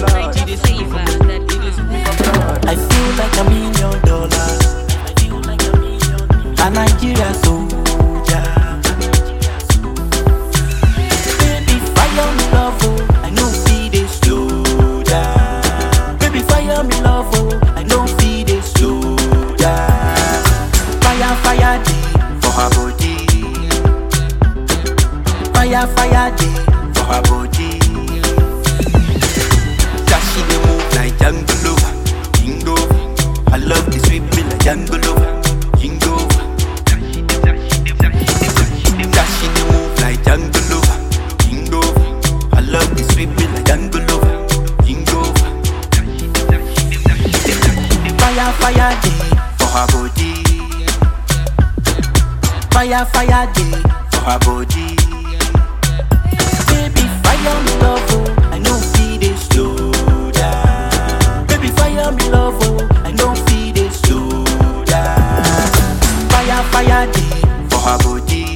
blood. It dey sweet me for body. It dey sweet me for blood. I feel like a million dollars. I feel like a million. A Nigeria soldier. Baby, fire me love, oh. I know see they slow down. Baby, fire me love, oh. I know see they slow down. Fire, fire, day for her body. Fire, fire, day for her body. That she dey move like Django Jingo I love the sweet me like Django Jingo That she dey move like Django Jingo I love the sweet me like Django Jingo Fire, fire day for her body Fire, fire day for her body Baby, fire me love, oh. I know see they slow down. Baby, fire me love, oh. I know see they slow down. Fire, fire day for her body.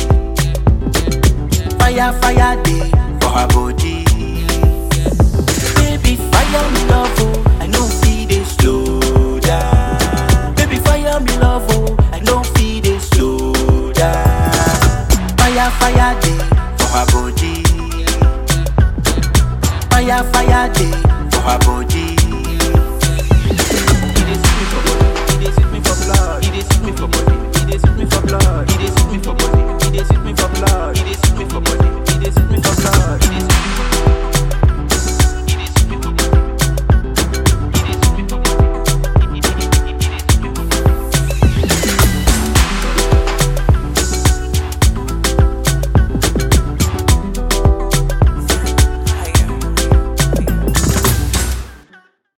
Fire, fire day for her body. Baby, fire me love, oh. I know see they slow down. Baby, fire me love, oh. I know see they slow down. Fire, fire day for her body. Fire, fire day for her body. It dey sweet me for body. It dey sweet me for blood. It dey sweet me for body. It dey sweet me for blood. It dey sweet me for body. It dey sweet me for blood. It dey sweet me for body. It dey sweet me for blood. It dey